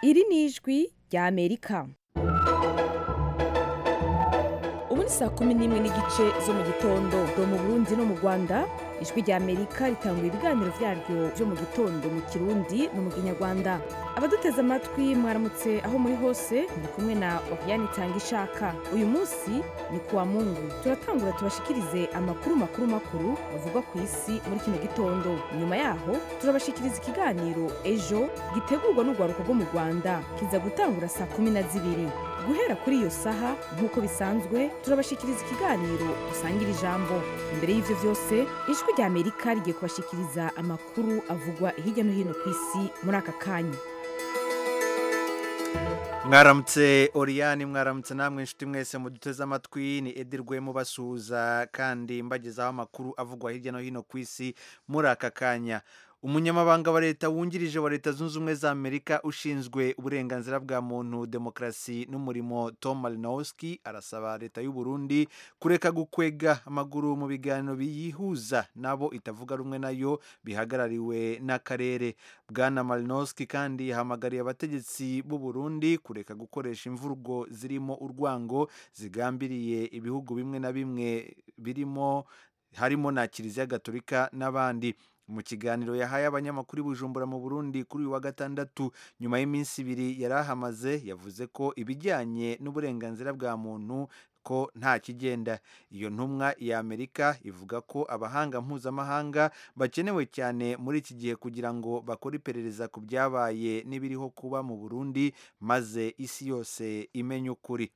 iri ni ijwi ry'amerika ubu ni saa kumi n'imwe n'igice zo mu gitondo zo mu burundi no mu rwanda ijwi ry'amerika ritangura ibiganiro byaryo byo mu gitondo mu kirundi no mu kinyarwanda abaduteze amatwi mwaramutse aho muri hose muri kumwe na wakiyani itanga ishaka uyu munsi ni ku wa mungu turatangura tubashikirize amakuru makuru makuru bavugwa ku isi muri kino gitondo nyuma yaho turabashikiriza ikiganiro ejo gitegurwa n'urwaruka rwo mu rwanda kiza gutangura saa kumi na zibiri guhera kuri iyo saha nk'uko bisanzwe turabashikiriza ikiganiro usangira ijambo imbere y'ivyo vyose ijwi rya amerika rigiye kubashikiriza amakuru avugwa hirya no hino ku isi muri aka kanya mwaramutse oriyani mwaramutse namwe inshuti mwese muduteze amatwi ni edirwe mubasuhuza kandi mbagezaho amakuru avugwa hirya no hino ku isi muri aka kanya umunyamabanga wa leta wungirije wa leta zunze ubumwe za amerika ushinzwe uburenganzira bwa muntu demokarasi n'umurimo tom malinowski arasaba leta y'u Burundi kureka gukwega amaguru mu biganiro biyihuza nabo itavuga rumwe nayo bihagarariwe n'akarere bwana malinowski kandi yahamagariye abategetsi b'u Burundi kureka gukoresha imvugo zirimo urwango zigambiriye ibihugu bimwe na bimwe birimo harimo na kiliziya gatolika n'abandi mu kiganiro yahaye abanyamakuru bujumbura mu burundi kuri uyu wa gatandatu nyuma y'iminsi ibiri yari ahamaze yavuze ko ibijyanye n'uburenganzira bwa muntu ko nta kigenda iyo ntumwa ya amerika ivuga ko abahanga mpuzamahanga bakenewe cyane muri iki gihe kugira ngo bakore iperereza ku byabaye n'ibiriho kuba mu burundi maze isi yose imenye ukuri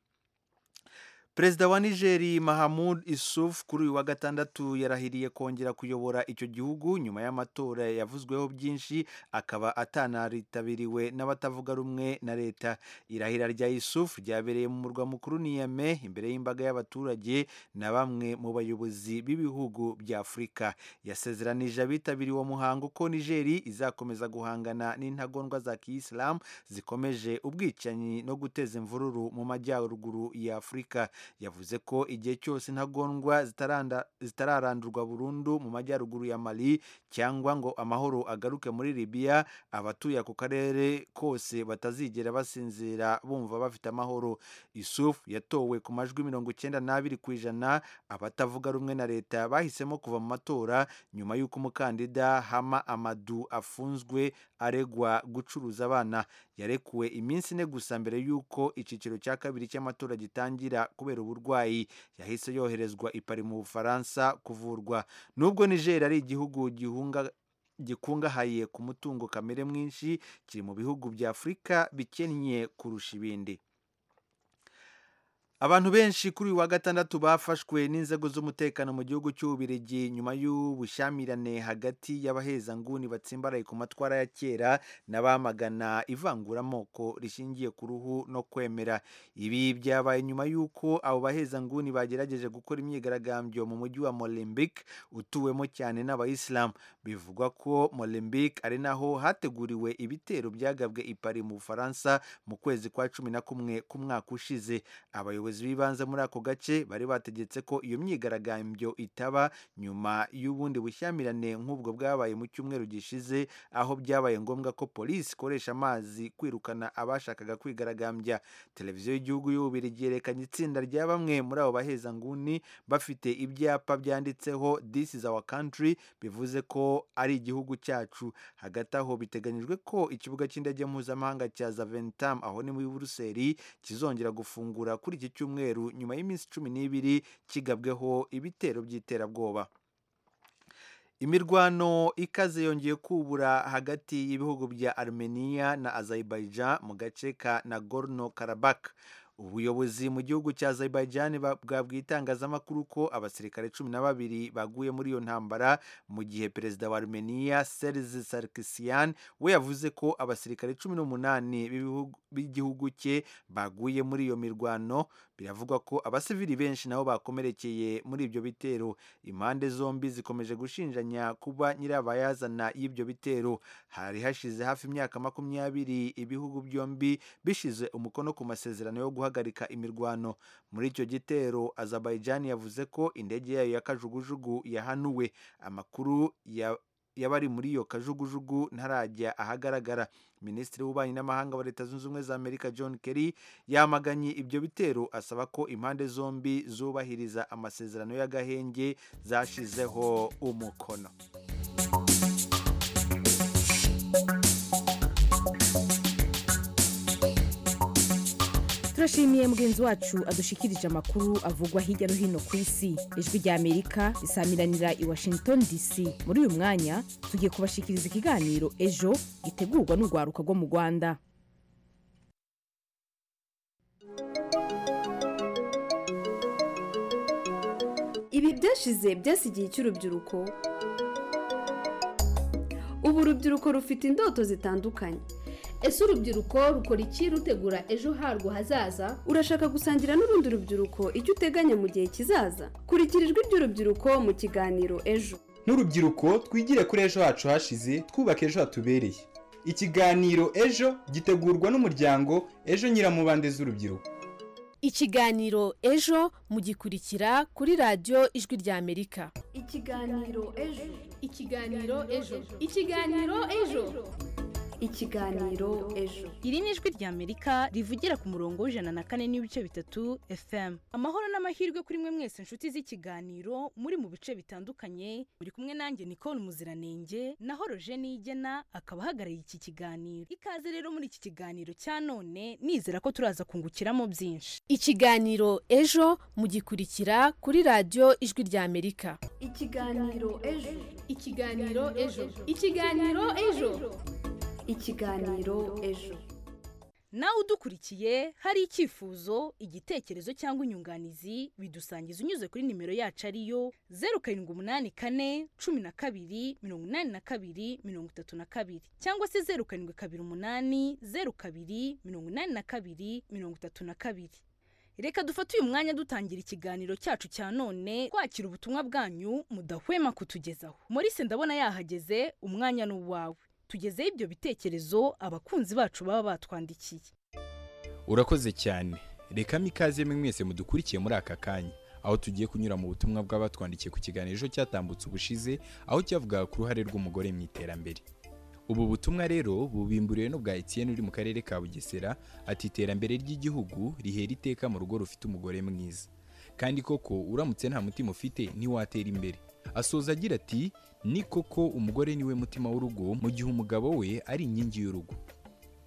perezida wa nigeri mahamud isuf kuri uyu wa gatandatu yarahiriye kongera kuyobora icyo gihugu nyuma y'amatora yavuzweho byinshi akaba atanaritabiriwe n'abatavuga rumwe na leta irahira rya isuf ryabereye mu murwa mukuru niyame imbere y'imbaga y'abaturage na bamwe mu bayobozi b'ibihugu bya afurika yasezeranije abitabiriye uwo muhango ko nigeri izakomeza guhangana n'intagondwa za kiyisilamu zikomeje ubwicanyi no guteza imvururu mu majyaruguru ya afurika yavuze ko igihe cyose intagondwa zitararandurwa burundu mu majyaruguru ya mali cyangwa ngo amahoro agaruke muri libiya abatuye ako karere kose batazigera basinzira bumva bafite amahoro isufu yatowe ku majwi mirongo icyenda n'abiri ku ijana abatavuga rumwe na leta bahisemo kuva mu matora nyuma y'uko umukandida hama amadu afunzwe aregwa gucuruza abana yarekuwe iminsi ine gusa mbere y'uko icyiciro cya kabiri cy'amatora gitangira kubera uburwayi yahise yoherezwa ipari mu bufaransa kuvurwa nubwo niger ari igihugu gihunga gikungahaye ku mutungo kamere mwinshi kiri mu bihugu bya afurika bikennye kurusha ibindi abantu benshi kuri uyu wa gatandatu bafashwe n'inzego z'umutekano mu gihugu cy'ububirigi nyuma y'ubushyamirane hagati y'abahezanguni batsimbaraye ku matwara ya kera n'abamagana ivanguramoko rishingiye ku ruhu no kwemera ibi byabaye nyuma y'uko abo bahezanguni bagerageje gukora imyigaragambyo mu mujyi wa Molenbeek utuwemo cyane n'abayisilamu bivugwa ko Molenbeek ari naho hateguriwe ibitero byagabwe ipari mu bufaransa mu kwezi kwa cumi na kumwe k'umwaka ushize abayobozi abayobozi b'ibanze muri ako gace bari bategetse ko iyo myigaragambyo itaba nyuma y'ubundi bushyamirane nk'ubwo bwabaye mu cyumweru gishize aho byabaye ngombwa ko polisi ikoresha amazi kwirukana abashakaga kwigaragambya televiziyo y'igihugu y'ububiri ryerekanye itsinda rya bamwe muri abo bahezanguni bafite ibyapa byanditseho this is our country bivuze ko ari igihugu cyacu hagati aho biteganyijwe ko ikibuga cy'indege mpuzamahanga cya zaventam aho ni muri buruseli kizongera gufungura kuri iki cyumweru nyuma y'iminsi cumi n'ibiri kigabweho ibitero by'iterabwoba imirwano ikaze yongeye kubura hagati y'ibihugu bya armenia na azerbaijan mu gace ka nagorno karabak ubuyobozi mu gihugu cya azerbaijan bwabwiye itangazamakuru ko abasirikare cumi na babiri baguye muri iyo ntambara mu gihe perezida wa armenia serge sarkisian we yavuze ko abasirikare cumi n'umunani b'igihugu cye baguye muri iyo mirwano biravugwa ko abasivili benshi nabo bakomerekeye muri ibyo bitero impande zombi zikomeje gushinjanya kuba nyirabayazana y'ibyo bitero hari hashize hafi imyaka makumyabiri ibihugu byombi bishize umukono ku masezerano yo guhagarika imirwano muri icyo gitero azerbaijan yavuze ko indege yayo ya kajugujugu yahanuwe amakuru ya yaba ari muri iyo kajugujugu ntarajya ahagaragara minisitiri w'ububanyi n'amahanga wa leta zunze ubumwe za amerika john kerry yamaganye ibyo bitero asaba ko impande zombi zubahiriza amasezerano y'agahenge zashizeho umukono turashimiye mugenzi wacu adushikirije amakuru avugwa hirya no hino ku isi ijwi rya amerika risamiranira i washington dc muri uyu mwanya tugiye kubashikiriza ikiganiro ejo gitegurwa n'urwaruka rwo mu rwanda ibi byashize byasi igihe cy'urubyiruko ubu urubyiruko rufite indoto zitandukanye ese urubyiruko rukora iki rutegura ejo harwo hazaza urashaka gusangira n'urundi rubyiruko icyo uteganya mu gihe kizaza kurikira ijwi ry'urubyiruko mu kiganiro ejo nk'urubyiruko twigire kuri ejo hacu hashize twubaka ejo hatubereye ikiganiro ejo gitegurwa n'umuryango ejo nyiramubande z'urubyiruko ikiganiro ejo mugikurikira kuri radiyo ijwi rya amerika ikiganiro ejo ikiganiro ejo ikiganiro ejo ikiganiro ejo iri ni ijwi rya amerika rivugira ku murongo w'ijana na kane n'ibice bitatu fm amahoro n'amahirwe kuri mwe mwese inshuti z'ikiganiro muri mu bice bitandukanye muri kumwe nanjye nicole muziranenge naho roje nigena akaba ahagarariye iki kiganiro ikaze rero muri iki kiganiro cya none nizera ko turaza kungukiramo byinshi ikiganiro ejo mugikurikira kuri radiyo ijwi rya amerika ikiganiro ejo ikiganiro ejo ikiganiro ejo ikiganiro ejo nawe udukurikiye hari icyifuzo igitekerezo cyangwa inyunganizi bidusangiza unyuze kuri nimero yacu ariyo zeru karindwi umunani kane cumi na kabiri mirongo inani na kabiri mirongo itatu na kabiri cyangwa se zeru karindwi kabiri umunani zeru kabiri mirongo inani na kabiri mirongo itatu na kabiri reka dufate uyu mwanya dutangira ikiganiro cyacu cya none twakira ubutumwa bwanyu mudahwema kutugezaho maurice ndabona yahageze umwanya ni uwawe tugezeho ibyo bitekerezo abakunzi bacu baba batwandikiye urakoze cyane rekamo ikaze mwe mwese mudukurikiye muri aka kanya aho tugiye kunyura mu butumwa bw'abatwandikiye ku kiganiro ejo cyatambutse ubushize aho cyavugaga ku ruhare rw'umugore mu iterambere ubu butumwa rero bubimburiwe n'ubwa Etienne uri mu karere ka bugesera ati iterambere ry'igihugu rihera iteka mu rugo rufite umugore mwiza kandi koko uramutse nta mutima ufite ntiwatera imbere asoza agira ati ni koko umugore niwe mutima w'urugo mu gihe umugabo we ari inkingi y'urugo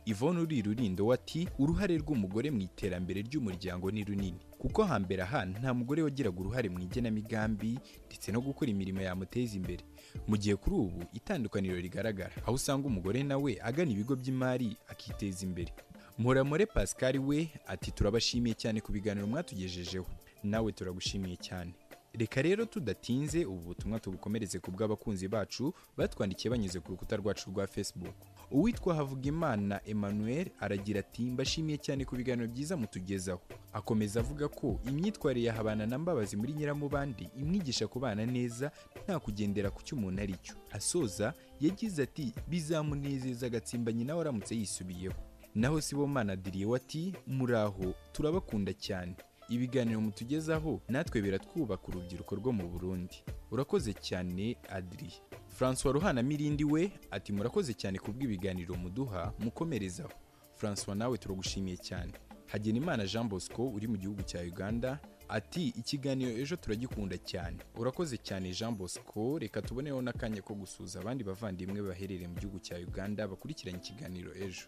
ivone uri rurindo ati uruhare rw'umugore mu iterambere ry'umuryango ni runini kuko hambere aha nta mugore wagiraga uruhare mu igenamigambi ndetse no gukora imirimo yamuteza imbere mu gihe kuri ubu itandukaniro rigaragara aho usanga umugore nawe agana ibigo by'imari akiteza imbere muramure pascal we ati turabashimiye cyane ku biganiro mwatugejejeho nawe turagushimiye cyane reka rero tudatinze ubu butumwa tubukomereze ku bw'abakunzi bacu batwandikiye banyuze ku rukuta rwacu rwa facebook uwitwa havugimana emmanuel aragira ati mbashimiye cyane ku biganiro byiza mutugezaho akomeza avuga ko imyitwarire ya habana mbabazi muri nyiramubandi imwigisha kubana neza nta kugendera ku cyo umuntu ari cyo asoza yagize ati bizamunezeza agatsimba nyina we aramutse yisubiyeho naho sibomana diriyeho ati muraho turabakunda cyane ibiganiro mutugezaho natwe biratwubaka urubyiruko rwo mu burundi urakoze cyane adiri francois ruhana mirindi we ati murakoze cyane ku bw'ibiganiro muduha mukomerezaho francois nawe turagushimiye cyane hagenimana jean bosco uri mu gihugu cya uganda ati ikiganiro ejo turagikunda cyane urakoze cyane jean bosco reka tuboneho n'akanya ko gusuza abandi bavandimwe baherereye mu gihugu cya uganda bakurikiranye ikiganiro ejo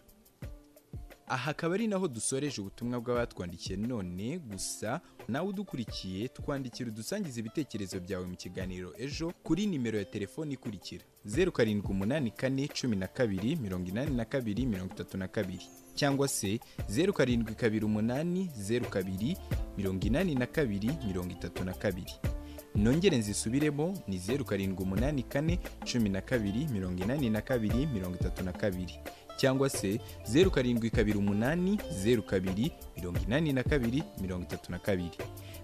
aha akaba ari naho dusoreje ubutumwa bw'abatwandikiye none gusa nawe udukurikiye twandikira udusangiza ibitekerezo byawe mu kiganiro ejo kuri nimero ya telefoni ikurikira zeru karindwi umunani kane cumi na kabiri mirongo inani na kabiri mirongo itatu na kabiri cyangwa se zeru karindwi kabiri umunani zeru kabiri mirongo inani na kabiri mirongo itatu na kabiri nongere nzisubiremo ni zeru karindwi umunani kane cumi na kabiri mirongo inani na kabiri mirongo itatu na kabiri cyangwa se zeru karindwi kabiri umunani zeru kabiri mirongo inani na kabiri mirongo itatu na kabiri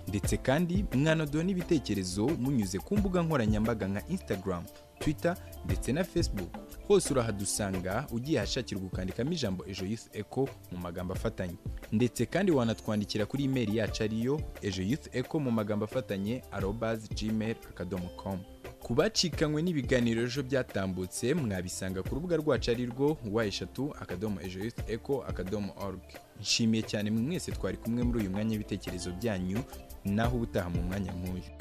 ndetse kandi mwanodoha n'ibitekerezo munyuze ku mbuga nkoranyambaga nka instagram twitter ndetse na facebook hose urahadusanga ugiye ahashakirwa ukandikamo ijambo ejo youth eco mu magambo afatanye ndetse kandi wanatwandikira kuri imeri yacu ariyo ejo youth eco mu magambo afatanye arobazi gmail akadomo komu ku bacikanywe n'ibiganiro ejo byatambutse mwabisanga ku rubuga rwacu ari rwo wa eshatu akadomo ejo yufu eko akadomo oruge nshimiye cyane mwe mwese twari kumwe muri uyu mwanya w'ibitekerezo byanyu naho ubutaha mu mwanya nk'uyu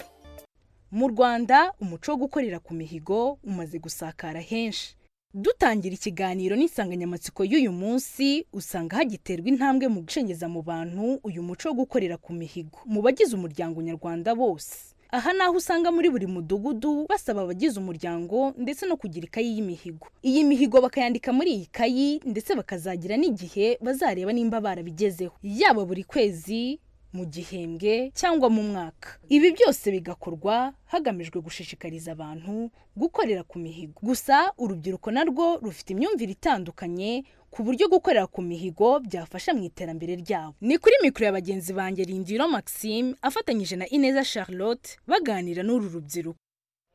mu rwanda umuco wo gukorera ku mihigo umaze gusakara henshi dutangira ikiganiro n'insanganyamatsiko y'uyu munsi usanga hagiterwa intambwe mu gucengeza mu bantu uyu muco wo gukorera ku mihigo mu bagize umuryango nyarwanda bose aha ni aho usanga muri buri mudugudu basaba abagize umuryango ndetse no kugira ikayi y'imihigo iyi mihigo bakayandika muri iyi kayi ndetse bakazagira n'igihe bazareba nimba barabigezeho yaba buri kwezi mu gihembwe cyangwa mu mwaka ibi byose bigakorwa hagamijwe gushishikariza abantu gukorera ku mihigo gusa urubyiruko narwo rufite imyumvire itandukanye ku buryo gukorera ku mihigo byafasha mu iterambere ryabo ni kuri mikoro ya bagenzi banjye rindiro maxime afatanyije na ineza charlotte baganira n'uru rubyiruko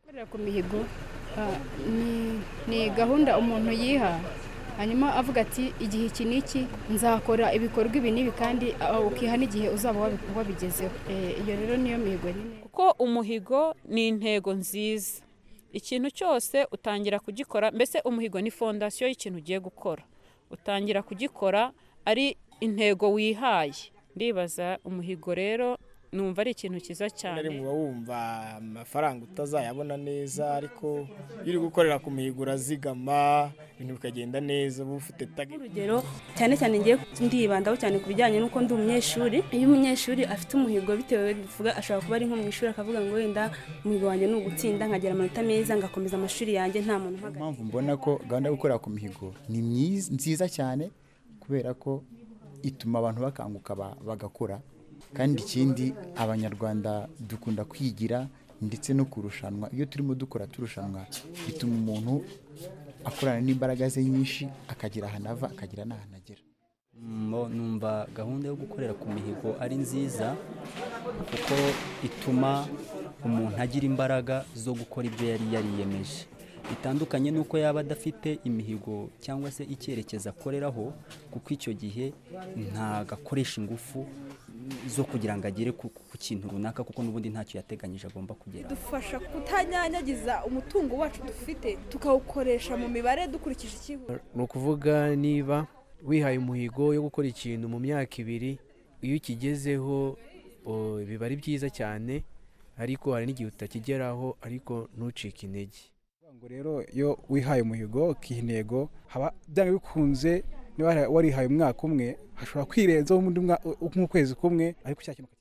gukorera ku mihigo ni gahunda umuntu yiha hanyuma avuga ati igihe iki n'iki nzakora ibikorwa ibi n'ibi kandi ukiha n'igihe uzaba wabigezeho iyo rero niyo mihigo nyine kuko umuhigo ni intego nziza ikintu cyose utangira kugikora mbese umuhigo ni fondasiyo y'ikintu ugiye gukora utangira kugikora ari intego wihaye ndibaza umuhigo rero numva ari ikintu cyiza cyane muba wumva amafaranga utazayabona neza ariko iyo uri gukorera ku mihigo urazigama ibintu bikagenda neza uba ufite tagi urugero cyane cyane ngiye ndibandaho cyane ku bijyanye n'uko ndi umunyeshuri iyo umunyeshuri afite umuhigo bitewe bivuga ashobora kuba ari nko mu ishuri akavuga ngo wenda umuhigo wanjye ni ugutsinda nkagira amanota meza ngakomeza amashuri yanjye nta muntu uhagaze mpamvu mbona ko gahunda yo gukorera ku mihigo ni nziza cyane kubera ko ituma abantu bakanguka bagakora kandi ikindi abanyarwanda dukunda kwigira ndetse no kurushanwa iyo turimo dukora turushanwa bituma umuntu akorana n'imbaraga ze nyinshi akagira ahantu ava akagira n'ahantu agera numva gahunda yo gukorera ku mihigo ari nziza kuko ituma umuntu agira imbaraga zo gukora ibyo yari yariyemeje bitandukanye n'uko yaba adafite imihigo cyangwa se icyerekezo akoreraho kuko icyo gihe ntabwo akoresha ingufu zo kugira ngo agere ku kintu runaka kuko n'ubundi ntacyo yateganyije agomba kugera dufasha kutanyanyagiza umutungo wacu dufite tukawukoresha mu mibare dukurikije ikigo ni ukuvuga niba wihaye umuhigo yo gukora ikintu mu myaka ibiri iyo ukigezeho biba ari byiza cyane ariko hari n'igihe utakigeraho ariko ntucike intege rero iyo wihaye umuhigo ukiha intego haba byaba bikunze niba warihaye umwaka umwe hashobora kwirenzaho nk'ukwezi kumwe ariko cya kintu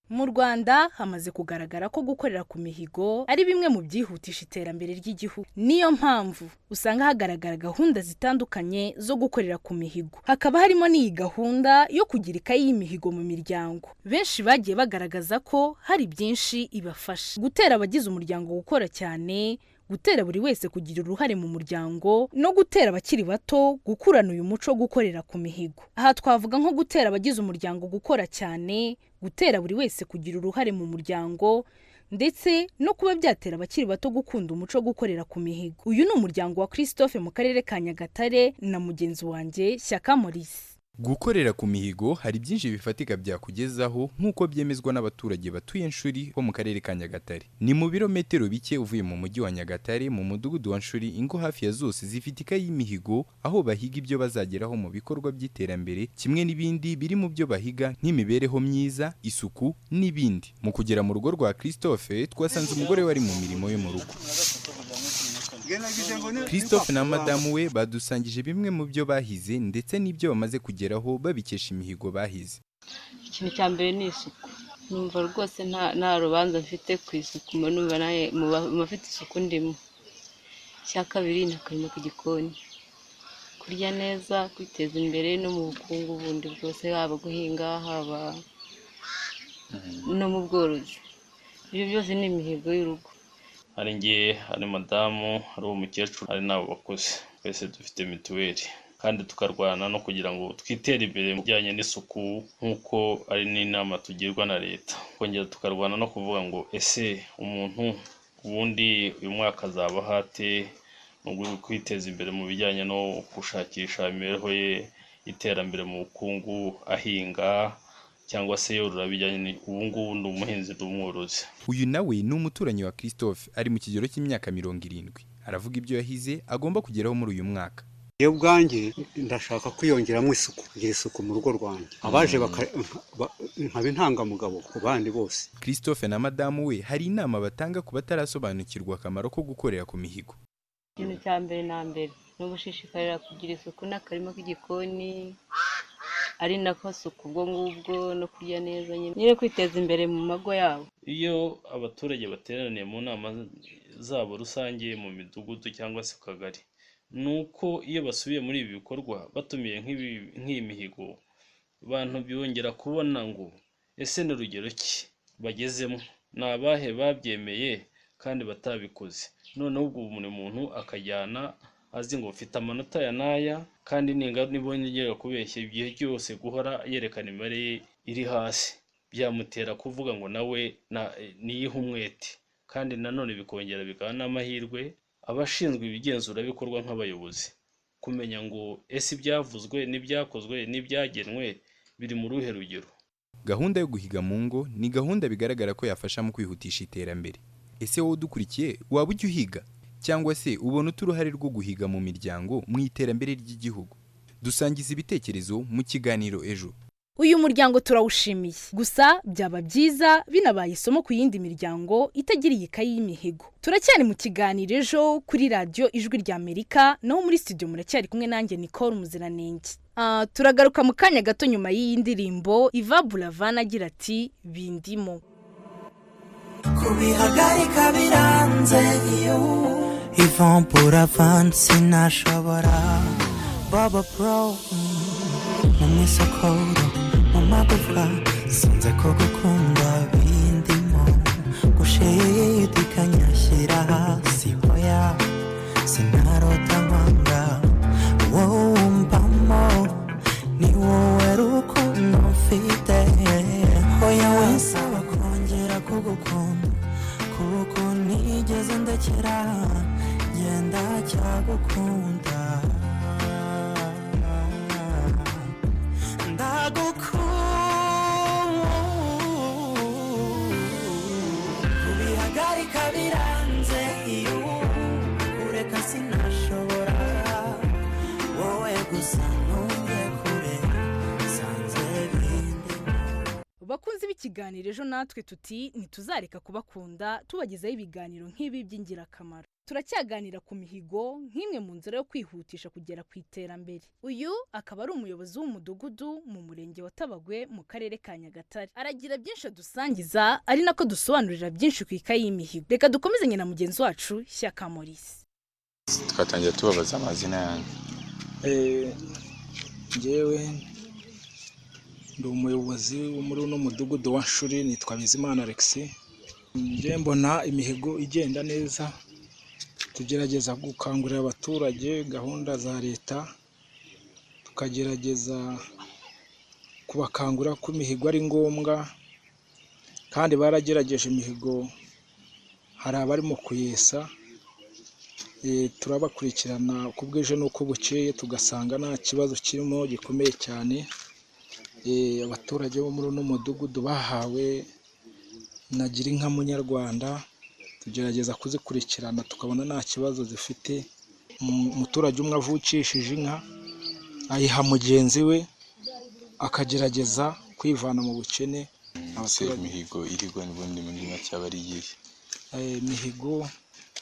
mu rwanda hamaze kugaragara ko gukorera ku mihigo ari bimwe mu byihutisha iterambere ry'igihugu niyo mpamvu usanga hagaragara gahunda zitandukanye zo gukorera ku mihigo hakaba harimo n'iyi gahunda yo kugira ikayi y'imihigo mu miryango benshi bagiye bagaragaza ko hari byinshi ibafasha gutera abagize umuryango gukora cyane gutera buri wese kugira uruhare mu muryango no gutera abakiri bato gukurana uyu muco wo gukorera ku mihigo aha twavuga nko gutera abagize umuryango gukora cyane gutera buri wese kugira uruhare mu muryango ndetse no kuba byatera abakiri bato gukunda umuco wo gukorera ku mihigo uyu ni umuryango wa christophe mu karere ka nyagatare na mugenzi wanjye shyaka maurice gukorera ku mihigo hari byinshi bifatika byakugezaho nk'uko byemezwa n'abaturage batuye nshuri bo mu karere ka nyagatare ni mu birometero bike uvuye mu mujyi wa nyagatare mu mudugudu wa nshuri ingo hafi ya zose zifite ikayi y'imihigo aho bahiga ibyo bazageraho mu bikorwa by'iterambere kimwe n'ibindi biri mu byo bahiga nk'imibereho myiza isuku n'ibindi mu kugera mu rugo rwa christophe twasanze umugore wari mu mirimo yo mu rugo christophe na madamu we badusangije bimwe mu byo bahize ndetse n'ibyo bamaze kugeraho babikesha imihigo bahize ikintu cya mbere ni isuku numva rwose nta rubanza mfite ku isuku mu bafite isuku ndimo icya kabiri ni akarima k'igikoni kurya neza kwiteza imbere no mu bukungu bundi bwose haba guhinga haba no mu bworozi ibyo byose ni imihigo y'urugo hari ngiye hari madamu hari umukecuru hari n'abo bakuze twese dufite mituweli kandi tukarwana no kugira ngo twitere imbere mu bijyanye n'isuku nk'uko ari n'inama tugirwa na leta kongera tukarwana no kuvuga ngo ese umuntu ubundi uyu mwaka azaba hate mu rwego kwiteza imbere mu bijyanye no gushakisha imibereho ye iterambere mu bukungu ahinga cyangwa se yorora bijyanye ubu ngubu ni umuhinzi ni umworozi uyu nawe ni umuturanyi wa christophe ari mu kigero cy'imyaka mirongo irindwi aravuga ibyo yahize agomba kugeraho muri uyu mwaka iyo bwanjye ndashaka kwiyongeramo isuku kugira isuku mu rugo rwanjye abaje nkaba intangamugabo ku bandi bose christophe na madamu we hari inama batanga ku batarasobanukirwa akamaro ko gukorera ku mihigo ikintu cya mbere na mbere ni ugushishikarira kugira isuku n'akarima k'igikoni ari nako suku ubwo ngubwo no kurya neza nyine kwiteza imbere mu mago yabo iyo abaturage bateraniye mu nama zabo rusange mu midugudu cyangwa se ku kagari ni uko iyo basubiye muri ibi bikorwa batumiye nk'iyi mihigo abantu byongera kubona ngo ese ni urugero ki bagezemo ni abahe babyemeye kandi batabikoze noneho ubwo buri muntu akajyana azi ngo ufite amanota ya n'aya kandi ningana nibongera kubeshya igihe cyose guhora yerekana imibare ye iri hasi byamutera kuvuga ngo nawe niyihe umwete kandi nanone bikongera bikaba n'amahirwe abashinzwe ibigenzurabikorwa nk'abayobozi kumenya ngo ese ibyavuzwe n'ibyakozwe n'ibyagenwe biri mu ruhe rugero gahunda yo guhiga mu ngo ni gahunda bigaragara ko yafasha mu kwihutisha iterambere ese wowe udukurikiye waba ujya uhiga cyangwa se ubona uta uruhare rwo guhiga mu miryango mu iterambere ry'igihugu dusangiza ibitekerezo mu kiganiro ejo uyu muryango turawushimiye gusa byaba byiza binabaye isomo ku yindi miryango itagira iyi kayi y'imihigo turacyari mu kiganiro ejo kuri radiyo ijwi ry'amerika naho muri studio muracyari kumwe nanjye nicole muziranenge uh, turagaruka mu kanya gato nyuma y'iyi ndirimbo iva buravana agira ati bindimo kubihagarika biranze iyo ivan buravana sinashobora baba pro mu mwisokoro amagufwa sinze ko gukunda bindimo gushidikanya shyira hasi hoya sinarota nkwanga wowe wumvamo ni wowe rukundo mfite hoya winsaba kongera kugukunda kuko nigeze ndekera genda cyagukunda kubihagarika biranze iyo kureka sinashobora wowe gusa ntuye kure sanze bindi bakunzi b'ikiganiro ejo natwe tuti ntituzareka kubakunda tubagezaho ibiganiro nk'ibi by'ingirakamaro turacyaganira ku mihigo nk'imwe mu nzira yo kwihutisha kugera ku iterambere uyu akaba ari umuyobozi w'umudugudu mu murenge wa tabagwe mu karere ka nyagatare aragira byinshi adusangiza ari nako dusobanurira byinshi ku ikayi y'imihigo reka dukomezanye na mugenzi wacu shyaka morisi twatangira tubabaza amazina yanjye ngewe ndi umuyobozi wo muri uno mudugudu wa shuri nitwa bizimana alexi njyewe mbona imihigo igenda neza tugerageza gukangurira abaturage gahunda za leta tukagerageza kubakangurira ko imihigo ari ngombwa kandi baragerageje imihigo hari abarimo kuyesa turabakurikirana uko bwije n'uko bukeye tugasanga nta kibazo kirimo gikomeye cyane abaturage bo muri uno mudugudu bahawe na girinka munyarwanda tugerageza kuzikurikirana tukabona nta kibazo zifite umuturage umwe avukishije inka ayiha mugenzi we akagerageza kwivana mu bukene ese imihigo irigwa n'ubundi muri make aba ari iyihe imihigo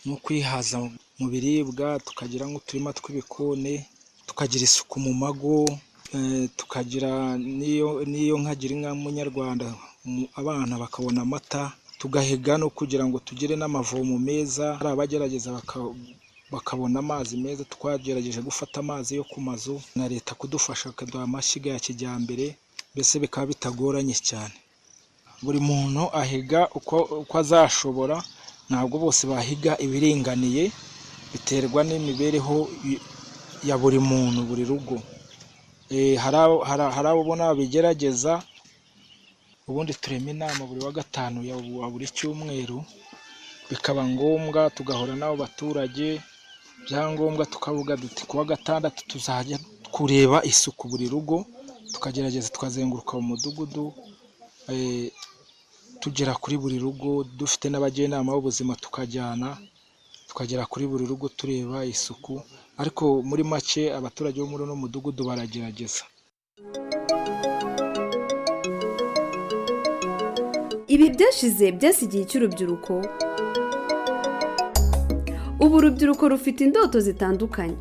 ni ukwihaza mu biribwa tukagira nk'uturima tw'ibikoni tukagira isuku mu mago tukagira n'iyo nkagira inka munyarwanda abana bakabona amata tugahiga no kugira ngo tugire n'amavomo meza hari abagerageza bakabona amazi meza twagerageje gufata amazi yo ku mazu na leta kudufasha akaduha amashyiga ya kijyambere mbese bikaba bitagoranye cyane buri muntu ahiga uko azashobora ntabwo bose bahiga ibiringaniye biterwa n'imibereho ya buri muntu buri rugo hari abo ubona babigerageza ubundi turema inama buri wa gatanu ya buri cyumweru bikaba ngombwa tugahura n'abo baturage byangombwa tukavuga duti kuwa gatandatu tuzajya kureba isuku buri rugo tukagerageza tukazenguruka mu mudugudu eh, tugera kuri buri rugo dufite n'abajyanama b'ubuzima tukajyana tukagera kuri buri rugo tureba isuku ariko muri make abaturage bo muri uno mudugudu baragerageza ibi byashize byasigiye icy'urubyiruko ubu urubyiruko rufite indoto zitandukanye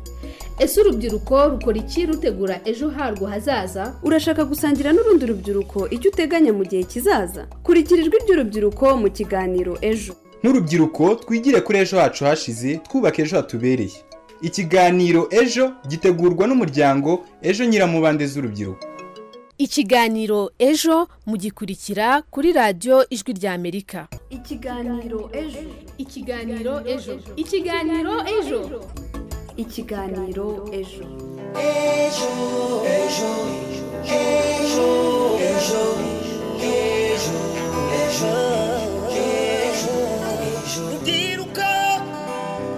ese urubyiruko rukora iki rutegura ejo harwo hazaza urashaka gusangira n'urundi rubyiruko icyo uteganya mu gihe kizaza kurikira ijwi ry'urubyiruko mu kiganiro ejo nk'urubyiruko twigire kuri ejo hacu hashize twubaka ejo hatubereye ikiganiro ejo gitegurwa n'umuryango ejo nyiramubande z'urubyiruko ikiganiro ejo mugikurikira kuri radiyo ijwi ry'amerika ikiganiro ejo ikiganiro ejo ikiganiro ejo ikiganiro ejo ejo ejo ejo ejo ejo ejo ejo ndiruka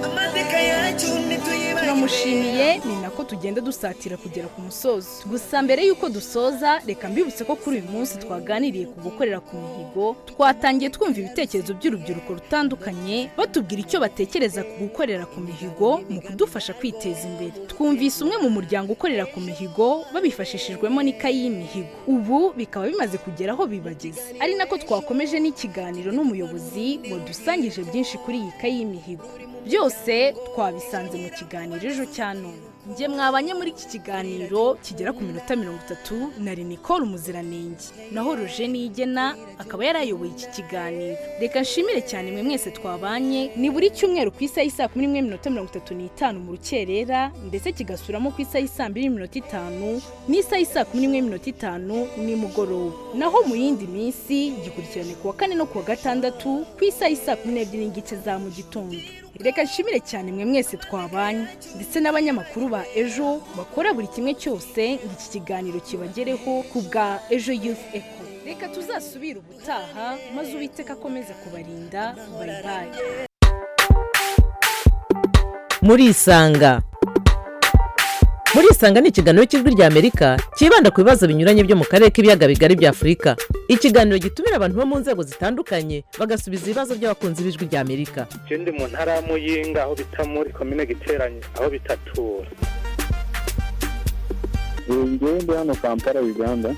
amateka yacu ntituyibagiwe turamushimiye ni nako tugenda dusatira kugera ku musozo gusa mbere y'uko dusoza reka mbibutse ko kuri uyu munsi twaganiriye ku gukorera ku mihigo twatangiye twumva ibitekerezo by'urubyiruko rutandukanye batubwira icyo batekereza ku gukorera ku mihigo mu kudufasha kwiteza imbere twumvise umwe mu muryango ukorera ku mihigo babifashishijwemo n'ikayi y'imihigo ubu bikaba bimaze kugera aho bibageze ari nako twakomeje n'ikiganiro n'umuyobozi wadusangije byinshi kuri iyi kayi y'imihigo byose twabisanze mu kiganiro ejo cya none njye mwabanye muri iki kiganiro kigera ku minota mirongo itatu na Nicole umuziranenge naho roje nigena akaba yarayoboye iki kiganiro reka nshimire cyane mwe mwese twabanye ni buri cyumweru ku isaha y'isa kumi n'imwe minota mirongo itatu n'itanu mu rukerera ndetse kigasuramo ku isaha y'isa mbiri n'iminota itanu n'isaha y'isa kumi n'imwe minota itanu nimugoroba naho mu yindi minsi gikurikirane ku wa kane no ku wa gatandatu ku isaha y'isa kumi n'ebyiri n'igice za mu gitondo reka nshimire cyane mwe mwese twabanye ndetse n'abanyamakuru ba ejo bakora buri kimwe cyose ngo iki kiganiro kibagereho ku bwa ejo yufu eko reka tuzasubire ubutaha maze uwiteka akomeze kubarinda bayibaye murisanga murisanga ni ikiganiro cy'ijwi ry'amerika cyibanda ku bibazo binyuranye byo mu karere k'ibiyaga bigari bya afurika ikiganiro gitumira abantu bo mu nzego zitandukanye bagasubiza ibibazo by'abakunzi b'ijwi ry'amerika ikindi mu ntara ya muyinga aho bita muri komine giteranye aho bita tura ngende hano kampala uganda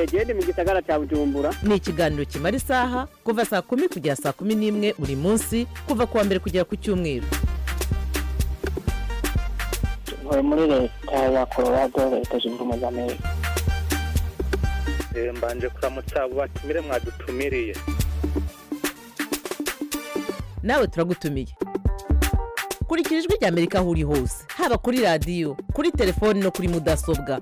ngende mu gisagara cya bujumbura ni ikiganiro kimara isaha kuva saa kumi kugera saa kumi n'imwe buri munsi kuva ku wa mbere kugera ku cyumweru nkora muri leta ya colorado leta zunze ubumwe za amerika Eh, mbanje kuramutsa abo batumire mwadutumiriye nawe turagutumiye kurikira ijwi ry'amerika aho uri hose haba kuri radiyo kuri telefoni no kuri mudasobwa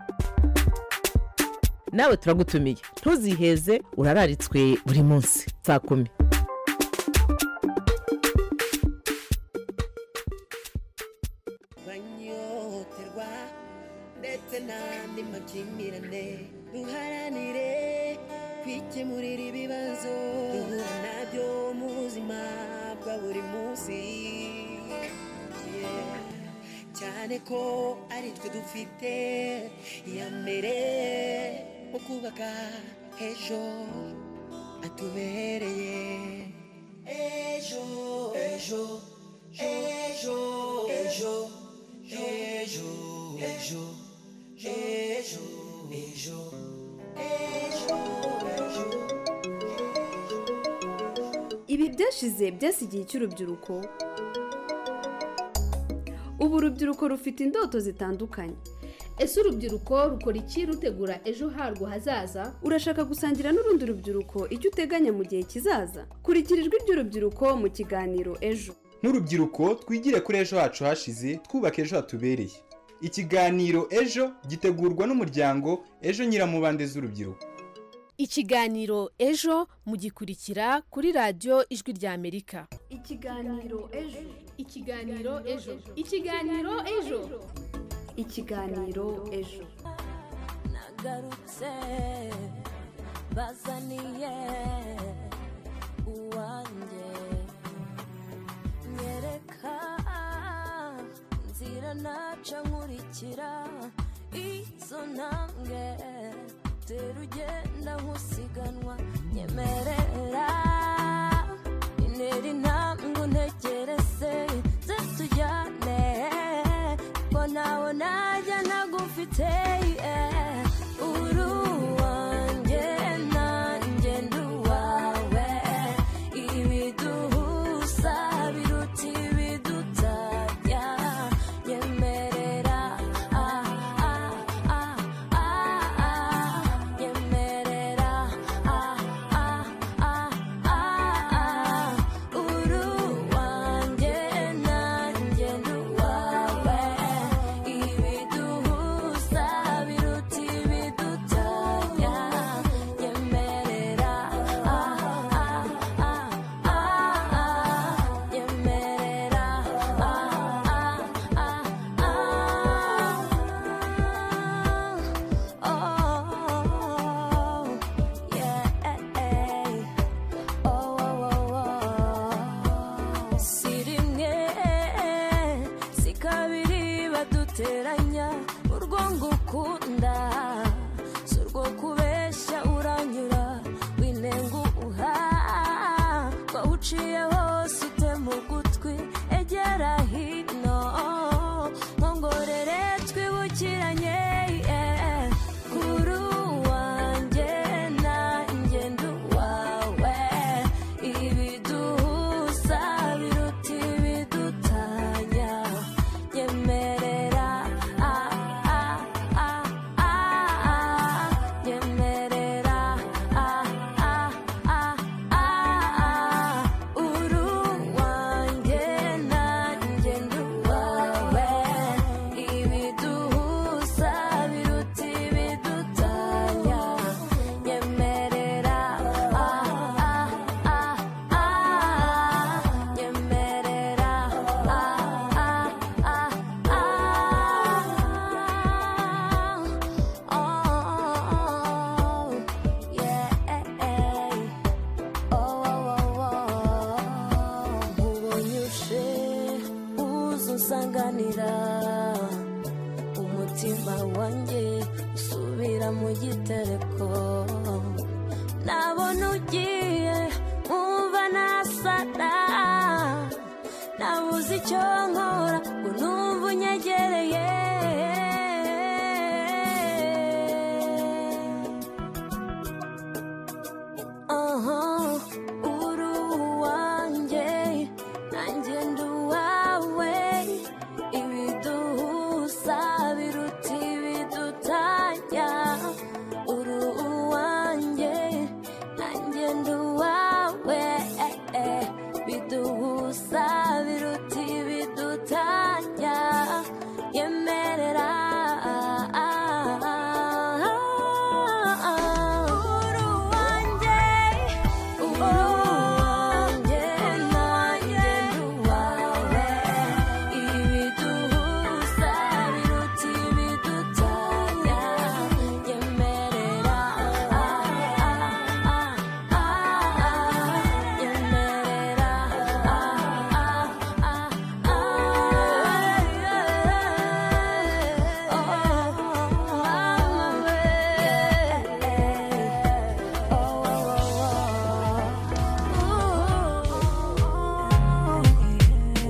nawe turagutumiye ntuziheze urararitswe buri munsi saa kumi banyoterwa ndetse n'andi makimbirane duharanire kwikemurira ibibazo duhura nabyo mu buzima bwa buri munsi Yeah. cyane ko ari twe dufite iya mbere mu kubaka ejo atubereye ejo ejo ejo ejo ejo ejo ejo ejo ibi byashize byasigiye icy'urubyiruko ubu urubyiruko rufite indoto zitandukanye ese urubyiruko rukora iki rutegura ejo harwo hazaza urashaka gusangira n'urundi rubyiruko icyo uteganya mu gihe kizaza kurikira ijwi ry'urubyiruko mu kiganiro ejo nk'urubyiruko twigire kuri ejo hacu hashize twubaka ejo hatubereye ikiganiro ejo gitegurwa n'umuryango ejo nyiramubande z'urubyiruko ikiganiro ejo mugikurikira kuri radiyo ijwi ry'amerika ikiganiro ejo ikiganiro ejo ikiganiro ejo ikiganiro ejo nagarutse bazaniye uwanjye nyereka nzira naca nkurikira izo ntambwe tera ugenda nk'usiganwa nyemerera intera intambwe untegereze ze tujyane ko ntawe najya nagufite eh. uri uwanjye nanjye ndi uwawe ibiduhuza biruta ibidutajya nyemerera ah, ah, ah, ah, ah, nyemerera ah, ah, ah, ah, ah. uri uwanjye nanjye ndi uwawe ibiduhuza biruta ibidutajya nyemerera ah, ah, ah, ah, ah, nyemerera ah, ah, ah, ah. Oh, yeah, oh, oh, oh, oh. si rimwe si kabiri baduteranya urwo ngukunda si urwo kubeshya uranyura winenga uha ko uciye hose utema ugutwi egera hino nkongorere twibukiranye yeah. uri uwanjye nanjye ndi uwawe ibiduhuza biruta ibidutanya nyemerera ah, ah, ah, ah, ah, nyemerera ah, ah, ah, ah, ah. uri uwanjye nanjye ndi uwawe ibiduhuza biruta ibidutanya nyemerera ah, ah, ah, ah, nyemerera ah, ah, ah, ah, oh, yeah, oh, oh, oh, ubonye ushe uza unsanganira umutima wanjye usubira mu gitereko nabona ugiye nkumva nasara nabuze icyo nkora ngo numve unyegereye Aha, uri uwanjye nanjye ndi uwawe ibiduhuza biruta ibidutajya uri uwanjye nanjye ndi uwawe eh, eh. biduhuza biruta ibidutajya yemerera uri uwanjye uri uwanjye nanjye ndi uwawe ibiduhuza biruta ibidutajya yemerera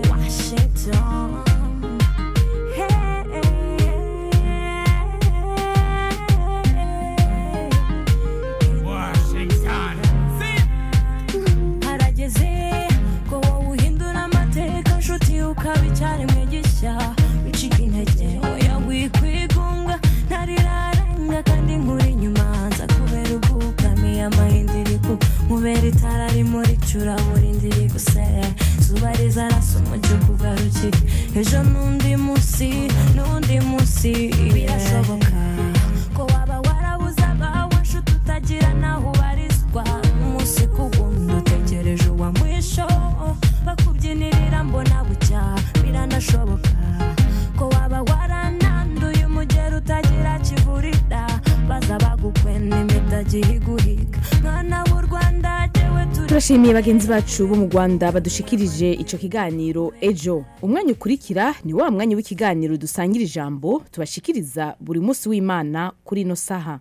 Washington. harageze ko wowe uhindura amateka inshuti ukaba icyari mwigisha wicika intege oya wikwigunga ntariraranga kandi nkuri inyuma nza kubera ubwugamiye amahindiriku nkubera itara rimuricura buri ndiri gusere zuba rizarasa umujyi ukugarukire ejo n'undi munsi n'undi munsi birashoboka ko waba warabuze abawe nshuti utagira naho ubarizwa umunsi ku wundi utegereje uwa mwisho bakubyinirira mbona bucya biranashoboka ko waba warananduye umugera utagira kivurira baza bagukwena imitagiye iguhiga mwana w'u rwanda jyewe turi turashimiye bagenzi bacu bo mu rwanda badushikirije icyo kiganiro ejo umwanya ukurikira ni wa mwanya w'ikiganiro dusangira ijambo tubashikiriza buri munsi w'imana kuri ino saha